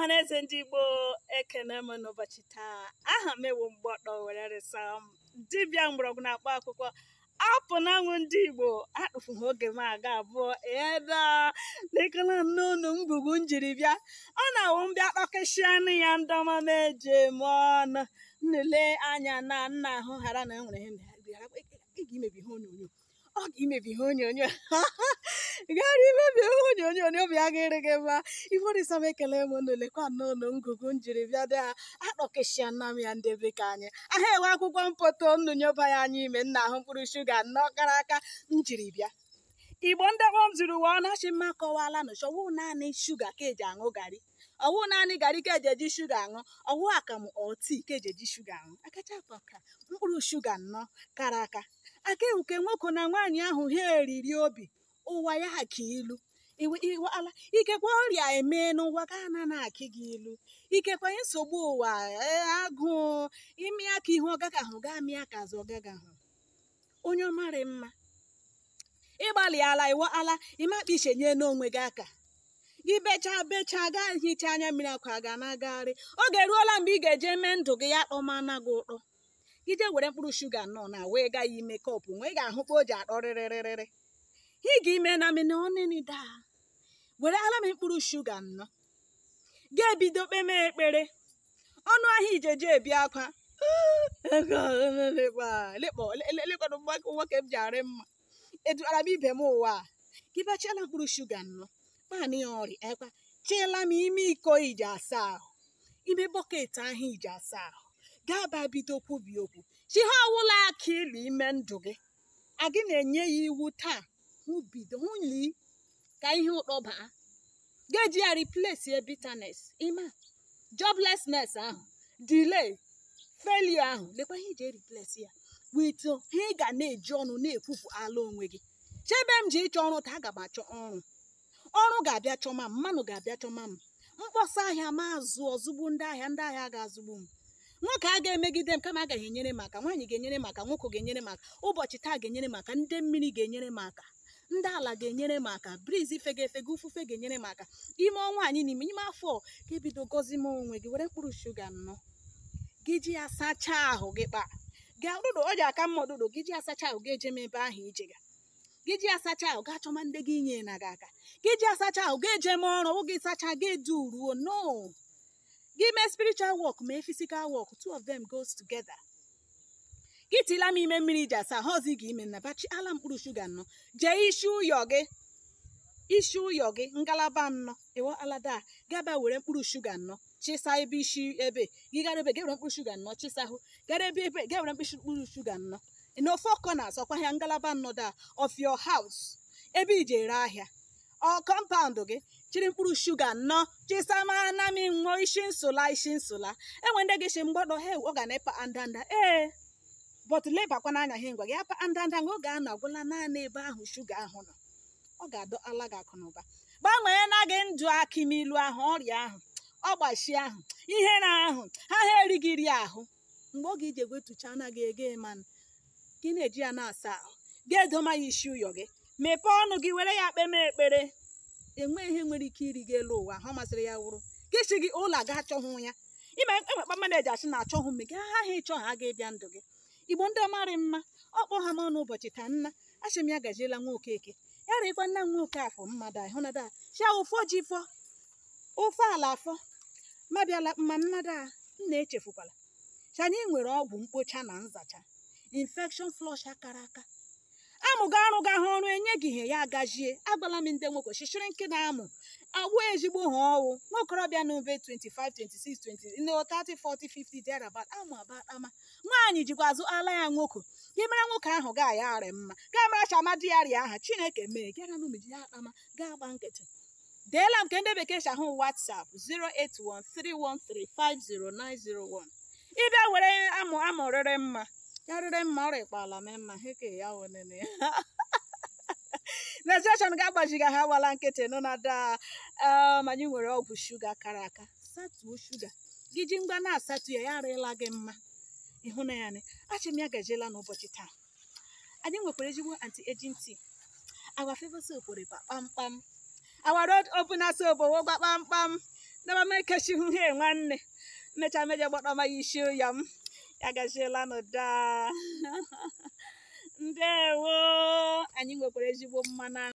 na eze ndị igbo ekene m n'ụbọchị taa aha m ewu mgbọtọ were resa m dibịa mgbọrọgwụ na-akpa akwụkwọ apụ na anwụ ndị igbo akpụfụghị oge m aga abụọ eda lekana n'ụlọ ngwugwu njiri bịa ọ na-awụ mbịa kpakesịanụ ya ndọma m eji eme ọnụ nlele anya na nna ahụ ghara na enwere ihe ị ga-imebi ihe onyonyo ọ ga-imebi ihe onyonyo gara imebi ihe onyonyo na obi agaghịrị gị mma ifọdịsa m ekele m n'olekwa n'ụlọ ngụgụ njiri bịa dị akpọkeshia nna m ya ndị be ka anyị aha enwe akwụkwọ mpoto nnu nyoba ya anya ime nna ahụ mkpụrụ shuga nnọọ kara aka njiri bịa igbo ndị gbom zuru ụwa ọ na-achị mma akọwala na ọwụ naanị shuga ka eji aṅụ garị ọwụ naanị garị ka eji eji shuga aṅụ ọwụ akamụ ọti ka eji eji shuga aṅụ akacha ka mkpụrụ shuga nnọọ kara aka aka ewuke nwoke na nwaanyị ahụ ha eriri obi ụwa ya ha ka ilu iwala ikekwe ọrịa eme n'ụwa ga na na-akị gị ilu ikekwe nsogbu ụwa agụụ imi aka ihe ọgaga ahụ gaa mịa ka azụ ọgaga ahụ onye ọmarị mma ịgbalịala iwa ala ịmakpa ishenye n'onwe gị aka gị bechaa bechaa gaa hicha anya mmiri akwa ga na-agagharị oge ruola mgbe ị ga-eje mee ndụ gị ya kpọmana gị ụtọ gị jee were mkpụrụ shuga nọ na wee gaa ya ime kọpụ nwee ga-ahụkwa o ji atọ rịrịrịrịrị ị ga-ime na mene ọnịnị daa were ala m mkpụrụ shuga nnọ ga-ebido kpeme ekpere ọnụ ahịa ijeje ebi akwa lekpọrọ nwoke m ji arị mma eduara m ibe m ụwa gị bachiala mkpụrụ shuga nnọ kpanị ya ọrịa ekwa chiela m ime iko iji asa ahụ ime bọket ahụ iji asa ahụ gaa ba bido kwubi okwu chi ha ọwụla aka ilu ime ndụ gị agị na-enye ya iwu taa hụ bido hụ li ka ihe ụtọ baa ga-eji ya replace bitterness ịma joblessness ahụ delay failure ahụ lekwa ihe iji replace ya with ihe ị ga na-eji ọnụ na-ekwupụ ala onwe gị chebe m ji ịchọ ọrụ taa aga m achọ ọrụ ọrụ ga-abịa chọma m mmanụ ga-abịa chọma m mkpọsa ahịa ma azụ ọzụgbu ndị ahịa ndị ahịa ga-azụgbu m nwoke a ga-emegide m kama agaghị enyere m aka nwaanyị ga-enyere m aka nwoke ga-enyere m aka ụbọchị taa ga-enyere m aka ndị mmiri ga-enyere m aka ndị ala ga-enyere m aka briz fega efega ufufe ga-enyere m aka ime ọnwa anyị n'ime ime afọ ka ebido gọzi m onwe gị were mkpụrụ shuga nnọ gị ji ya sachaa ahụ gị kpa gaa ụdụdụ o ji aka mma ọdụdụ gị ji asacha ahụ ga eje m ebe ahụ ije ga gị ji asacha ahụ ga chọma ndị gị nye na gị aka gị ji asacha ahụ ga eje m ọrụ oge sacha ga edu ruo no gị mee spiritual work mee physical work two of them goes together gị tila m ime mmiri ji asa ha ọzi gị ime na bachi ala mkpụrụ shuga nnọ jee isi ụyọ gị isi ụyọ gị ngalaba nnọ ewe alada gaba were mkpụrụ shuga nnọ chịsa ebe isi ebe gị gara ebe gewere mkpụrụ shuga nnọ chịsa ahụ gara ebe ebe gewere mkpụrụ shuga nnọ n'ofe ọkọ na-asọkwa ya ngalaba nnọ da of your house ebe iji ere ahịa ọ kọmpaụnd gị chiri mkpụrụ shuga nnọ chisamara na m ṅụọ isi nsụla isi nsụla enwe ndị gị si mgbọdọ he ọ ga na-epa andanda ee bọt lebakwa n'anya ihe ngwa gị apa andanda nga ọ ga-anọ agwụla naanị ebe ahụ shuga ahụ nọ ọ ga-adọ ala gị akụ na ụba gbanwee na gị ndụ akimilu ahụ ọrịa ahụ ọgbachi ahụ ihe na ahụ ha ha erighị ri ahụ mgbe ọ ga-eji egwetucha anaghị ege manụ gị na-eji ya na-asa ahụ gị edoma ya isi ụyọ gị mepee ọnụ gị were ya kpeme ekpere enwe ihe nwere ike iri gị elu ụwa ha masịrị ya wụrụ gị si gị ụlọ ga achọhụ ya ime enwekpa mmadụ eji asị na achọhụ m gị ha ha ịchọ ha ga-ebịa ndụ gị igbo ndị ọmarị mma ọkpọ ha m ọnụ ụbọchị taa nna asị m ya gajiela nwa okeke ya rịkwa nna nwa oke afọ mmadụ ahụ na da chia ụfọ ji fọ ofe ala afọ mabịala mma nnada nna echefukwala cha anyị nwere ọgwụ mkpocha na nzacha infection flush akara aka amụga arụ ga ha ọrụ enye gị ihe ya agajie agbala m ndị nwoke chichiri nke na-amụ agwụ ezigbo ha ọwụ nwaokorobịa na ube 25 26 20 no 30 40 50 derabat amụ abatama nwaanyị jikwa azụ ala ya nwoke gị mere nwoke ahụ ga ya arị mma gaa mara chama di ya rịa aha chineke mee gara n'umiji ya akpama gaa gba nkịtị deela m nke ndị bekee shahụ whatsapp 08131350901 ịbịa were amụ amụrịrị mma ya rịrị mma ọ rịkpala m mma heke ya wonene rezeshọn ga-agbajiga ha wala nkịtị nụ na daa ma anyị nwere ọgwụ shuga kara aka satuo shuga gị ji ngwa na-asatụ ya ya arịla gị mma ịhụ na ya nị achị m ya gajiela n'ụbọchị taa anyị nwekwara ezigbo anti-aging tea our favorite soap were kpamkpam our road opener soap wogba kpamkpam daba m ekechi hụ he nwanne mmecha meje gbọtọ ma ya isi ya m ya gachiela n'ụda ndewo anyị nwekwara ezigbo mmanụ